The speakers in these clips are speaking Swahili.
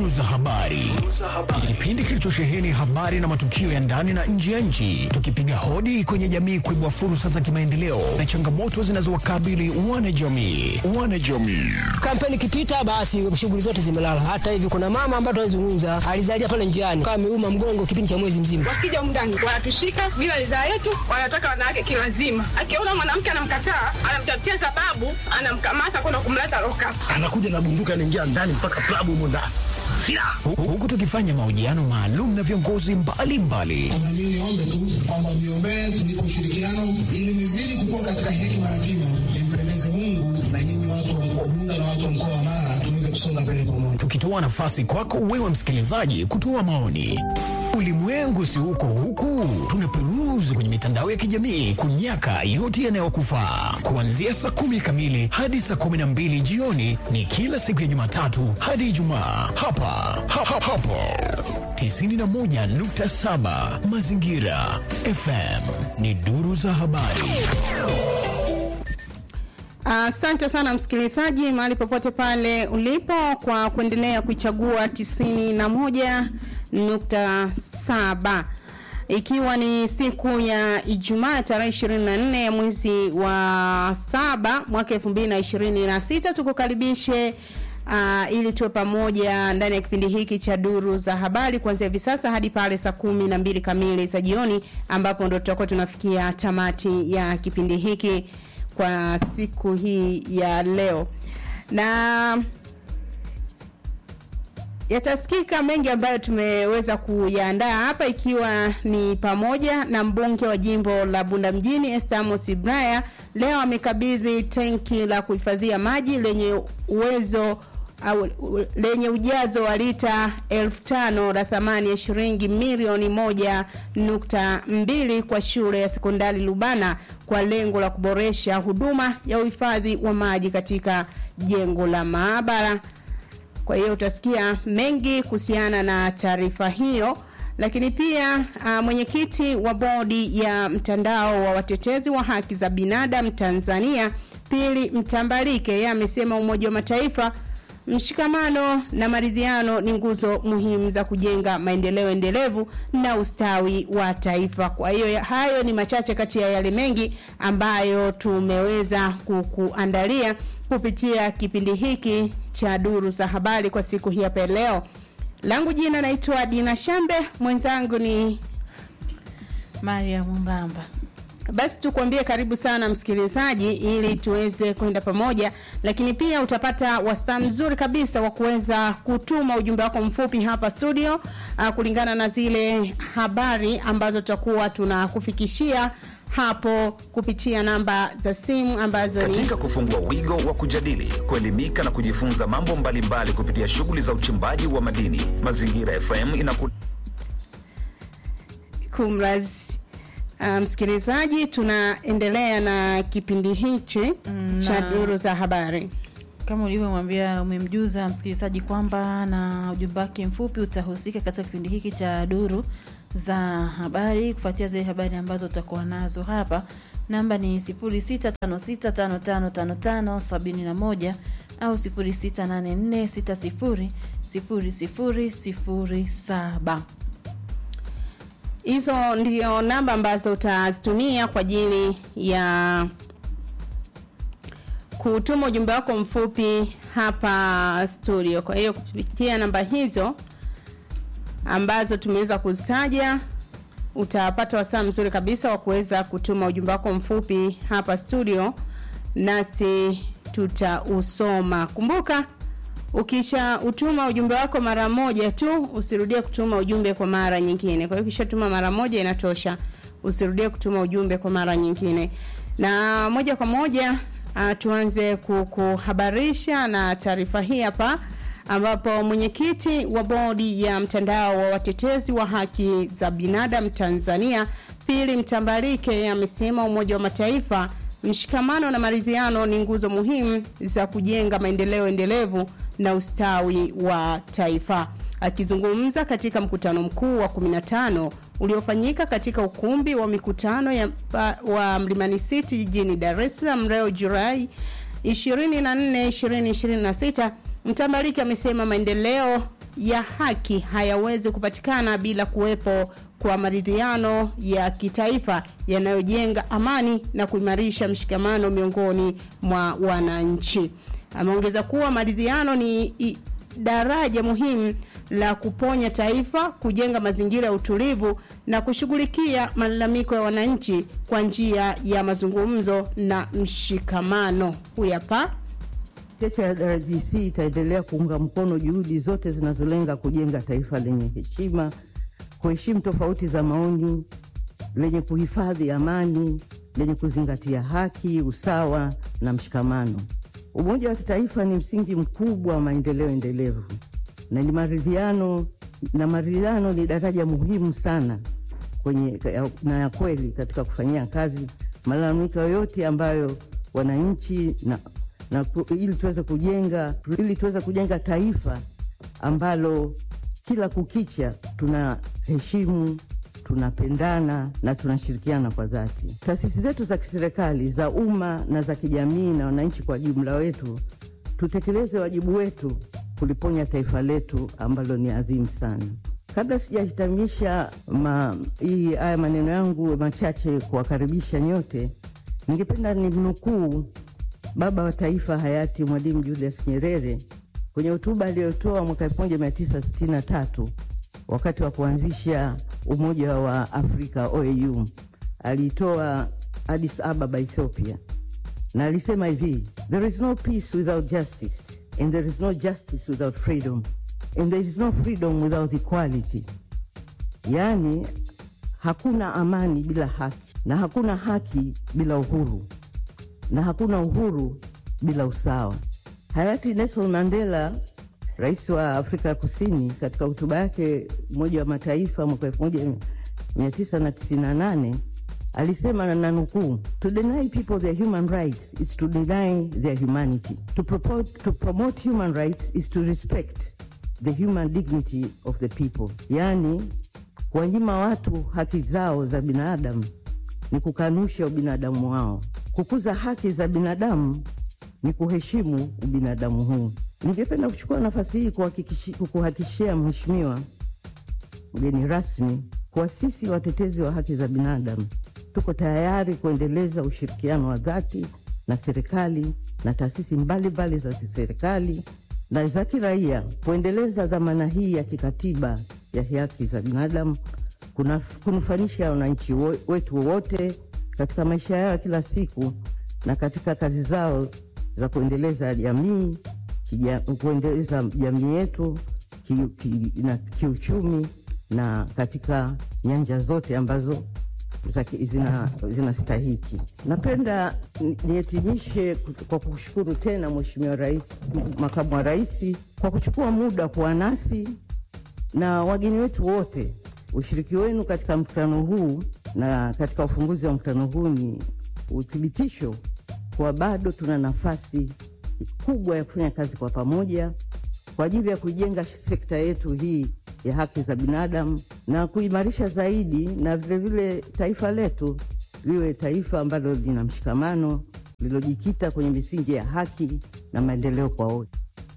Duru za habari, kipindi kilichosheheni habari na matukio ya ndani na nje ya nchi, tukipiga hodi kwenye jamii kuibua fursa za kimaendeleo na changamoto zinazowakabili wanajamii. Wanajamii Kampeni ikipita basi shughuli zote zimelala. Hata hivi kuna mama ambaye tunazungumza alizalia pale njiani kama ameuma mgongo kipindi cha mwezi mzima. Wakija mndani wanatushika bila ridhaa yetu, wanataka wanawake kilazima. Akiona mwanamke anamkataa, anamtafutia sababu, anamkamata kwenda kumleta loka. anakuja na bunduki anaingia ndani mpaka klabu humo ndani silaha Hu- huku tukifanya mahojiano maalum na viongozi mbalimbali Na mimi niombe tu kwamba miombee tunipe ushirikiano ili nizidi kukua katika hekima na kima, nimpendeze Mungu na nyinyi watu wa mkoa Bunda na watu wa mkoa wa Mara tuweze kusonga mbele pamoja. tukitoa nafasi kwako wewe msikilizaji kutoa maoni. Ulimwengu si huko huku, tunaperuzi kwenye mitandao ya kijamii kunyaka yote yanayokufaa. Kuanzia saa kumi kamili hadi saa kumi na mbili jioni ni kila siku ya Jumatatu hadi Ijumaa hapa ha, ha, hapo 91.7 Mazingira FM ni duru za habari. Asante sana msikilizaji, mahali popote pale ulipo, kwa kuendelea kuichagua 91.7 ikiwa ni siku ya Ijumaa tarehe 24 ya mwezi wa saba mwaka 2026 tukukaribishe Uh, ili tuwe pamoja ndani ya kipindi hiki cha duru za habari kuanzia hivi sasa hadi pale saa kumi na mbili kamili za jioni ambapo ndo tutakuwa tunafikia tamati ya kipindi hiki kwa siku hii ya leo na yatasikika mengi ambayo tumeweza kuyaandaa hapa ikiwa ni pamoja na mbunge wa jimbo la Bunda mjini Estamos Ibraya leo amekabidhi tenki la kuhifadhia maji lenye uwezo au, u- lenye ujazo wa lita elfu tano la thamani ya shilingi milioni moja nukta mbili kwa shule ya sekondari Lubana kwa lengo la kuboresha huduma ya uhifadhi wa maji katika jengo la maabara. Kwa hiyo utasikia mengi kuhusiana na taarifa hiyo, lakini pia uh, mwenyekiti wa bodi ya mtandao wa watetezi wa haki za binadamu Tanzania Pili Mtambalike yeye amesema Umoja wa Mataifa mshikamano na maridhiano ni nguzo muhimu za kujenga maendeleo endelevu na ustawi wa taifa. Kwa hiyo ya- hayo ni machache kati ya yale mengi ambayo tumeweza kukuandalia kupitia kipindi hiki cha duru za habari kwa siku hii hapa leo. Langu jina naitwa Dina Shambe, mwenzangu ni Maria Mwambamba. basi tukuambie karibu sana msikilizaji ili tuweze kwenda pamoja lakini pia utapata wasaa mzuri kabisa wa kuweza kutuma ujumbe wako mfupi hapa studio uh, kulingana na zile habari ambazo tutakuwa tunakufikishia hapo kupitia namba za simu ambazo ni katika kufungua wigo wa kujadili kuelimika na kujifunza mambo mbalimbali kupitia shughuli za uchimbaji wa madini mazingira fm inaku kumraz uh, msikilizaji tunaendelea na kipindi hichi mm, cha na- duru za habari Kama ulivyomwambia umemjuza msikilizaji kwamba na ujumbe wake mfupi utahusika katika kipindi hiki cha duru za habari kufuatia zile habari ambazo tutakuwa nazo hapa. Namba ni 0656555571 au 0684600007. hizo ndio namba ambazo utazitumia kwa ajili ya kutuma ujumbe wako mfupi hapa studio kwa hiyo kupitia namba hizo ambazo tumeweza kuzitaja utapata wasaa mzuri kabisa wa kuweza kutuma ujumbe wako mfupi hapa studio nasi tutausoma kumbuka ukisha utuma ujumbe wako mara moja tu usirudie kutuma ujumbe kwa mara nyingine kwa hiyo ukishatuma mara moja inatosha usirudie kutuma ujumbe kwa mara nyingine na moja kwa moja uh, tuanze kukuhabarisha na taarifa hii hapa ambapo mwenyekiti wa bodi ya mtandao wa watetezi wa haki za binadamu Tanzania Pili Mtambalike amesema Umoja wa Mataifa mshikamano na maridhiano ni nguzo muhimu za kujenga maendeleo endelevu na ustawi wa taifa. Akizungumza katika mkutano mkuu wa 15 uliofanyika katika ukumbi wa mikutano ya, wa Mlimani City jijini Dar es Salaam leo Julai 24 2026 Mtambaliki amesema maendeleo ya haki hayawezi kupatikana bila kuwepo kwa maridhiano ya kitaifa yanayojenga amani na kuimarisha mshikamano miongoni mwa wananchi. Ameongeza kuwa maridhiano ni i- daraja muhimu la kuponya taifa, kujenga mazingira ya utulivu na kushughulikia malalamiko ya wananchi kwa njia ya mazungumzo na mshikamano. Huyu hapa Cheche ya RGC itaendelea kuunga mkono juhudi zote zinazolenga kujenga taifa lenye heshima, kuheshimu tofauti za maoni, lenye kuhifadhi amani, lenye kuzingatia haki, usawa na mshikamano. Umoja wa kitaifa ni msingi mkubwa wa maendeleo endelevu na ni maridhiano, na maridhiano ni daraja muhimu sana kwenye na ya kweli katika kufanyia kazi malalamiko yote ambayo wananchi na, na ku- ili tuweze kujenga ili tuweze kujenga taifa ambalo kila kukicha tunaheshimu tunapendana na tunashirikiana kwa dhati. Taasisi zetu za kiserikali za umma na za kijamii na wananchi kwa jumla wetu tutekeleze wajibu wetu kuliponya taifa letu ambalo ni adhimu sana. Kabla sijahitimisha ma, hii haya maneno yangu machache kuwakaribisha nyote, ningependa nimnukuu baba wa taifa hayati Mwalimu Julius Nyerere kwenye hotuba aliyotoa mwaka 1963 wakati wa kuanzisha Umoja wa Afrika OAU. Aliitoa Addis Ababa, Ethiopia, na alisema hivi: there is no peace without justice and there is no justice without freedom and there is no freedom without equality. Yaani hakuna amani bila haki na hakuna haki bila uhuru na hakuna uhuru bila usawa. Hayati Nelson Mandela, rais wa Afrika ya Kusini, katika hotuba yake Umoja wa Mataifa mwaka 1998 alisema na nanukuu, to deny people their human rights is to deny their humanity. To, propo- to promote human rights is to respect the human dignity of the people. Yaani kuwanyima watu haki zao za binadamu ni kukanusha ubinadamu wao. Kukuza haki za binadamu ni kuheshimu ubinadamu huu. Ningependa kuchukua nafasi hii kuhakikishi- kukuhakikishia Mheshimiwa mgeni rasmi kuwa sisi watetezi wa haki za binadamu tuko tayari kuendeleza ushirikiano wa dhati na serikali na taasisi mbalimbali za kiserikali na za kiraia kuendeleza dhamana hii ya kikatiba ya haki za binadamu kuna kunufanisha wananchi wo- wetu wote katika maisha yao ya kila siku na katika kazi zao za kuendeleza jamii kija- kuendeleza jamii yetu ki, ki, na kiuchumi na katika nyanja zote ambazo za ki- zina- zinastahiki. Napenda ni- nihitimishe ku- kwa kushukuru tena Mheshimiwa Rais, Makamu wa Rais kwa kuchukua muda kuwa nasi na wageni wetu wote. Ushiriki wenu katika mkutano huu na katika ufunguzi wa mkutano huu ni uthibitisho kuwa bado tuna nafasi kubwa ya kufanya kazi kwa pamoja kwa ajili ya kuijenga sekta yetu hii ya haki za binadamu na kuimarisha zaidi, na vilevile taifa letu liwe taifa ambalo lina mshikamano, lililojikita kwenye misingi ya haki na maendeleo kwa wote.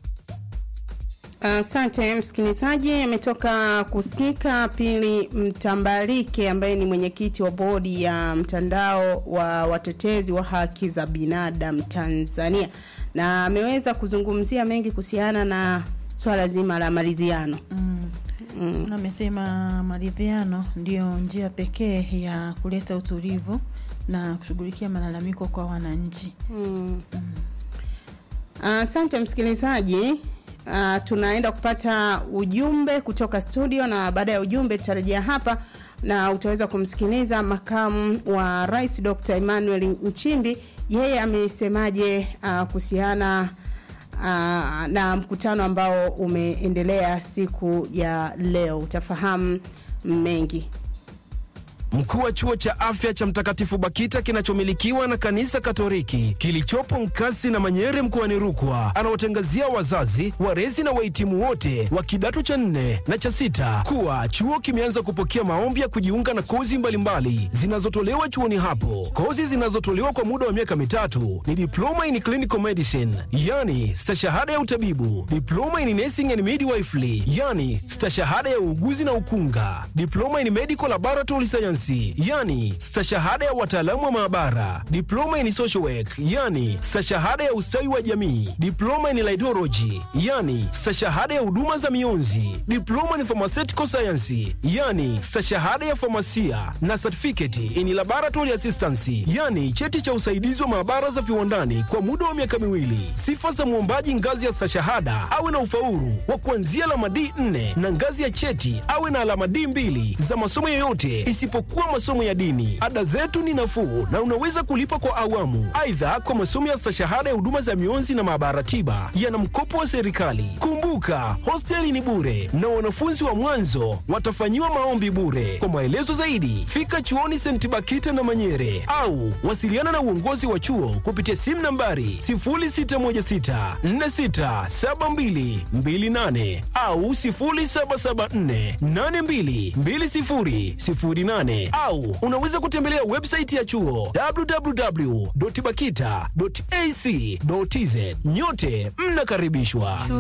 Asante msikilizaji, ametoka kusikika Pili Mtambalike ambaye ni mwenyekiti wa bodi ya mtandao wa watetezi wa haki za binadamu Tanzania, na ameweza kuzungumzia mengi kuhusiana na swala zima la maridhiano. Mm. Na amesema maridhiano ndiyo njia pekee ya kuleta utulivu na kushughulikia malalamiko kwa wananchi. Mm. Asante msikilizaji. Uh, tunaenda kupata ujumbe kutoka studio na baada ya ujumbe tutarejea hapa na utaweza kumsikiliza makamu wa rais Dr. Emmanuel Nchimbi yeye amesemaje uh, kuhusiana uh, na mkutano ambao umeendelea siku ya leo utafahamu mengi Mkuu wa chuo cha afya cha Mtakatifu Bakita kinachomilikiwa na kanisa Katoliki kilichopo Nkasi na Manyere mkoani Rukwa anawatangazia wazazi, walezi na wahitimu wote wa kidato cha nne na cha sita kuwa chuo kimeanza kupokea maombi ya kujiunga na kozi mbalimbali zinazotolewa chuoni hapo. Kozi zinazotolewa kwa muda wa miaka mitatu ni diploma in clinical medicine, yani stashahada ya utabibu, diploma in nursing and midwifery, yani stashahada ya uuguzi na ukunga, diploma in medical laboratory science, yani stashahada ya wataalamu wa maabara, diploma in social work, yani stashahada ya ustawi wa jamii, diploma in laidology, yani stashahada ya huduma za mionzi, diploma in pharmaceutical science, yani stashahada ya famasia na certificate in laboratory assistance, yani cheti cha usaidizi wa maabara za viwandani kwa muda wa miaka miwili. Sifa za mwombaji ngazi ya stashahada awe na ufaulu wa kuanzia alama D4 na ngazi ya cheti awe na alama D2 za masomo yoyote isipokuwa masomo ya dini. Ada zetu ni nafuu na unaweza kulipa kwa awamu. Aidha, kwa masomo ya stashahada ya huduma za mionzi na maabara tiba yana mkopo wa serikali. Kumbuka, hosteli ni bure na wanafunzi wa mwanzo watafanyiwa maombi bure. Kwa maelezo zaidi, fika chuoni St. Bakita na Manyere au wasiliana na uongozi wa chuo kupitia simu nambari 0616467228 au 0774822008 au unaweza kutembelea website ya chuo www.bakita.ac.tz. Nyote mnakaribishwa.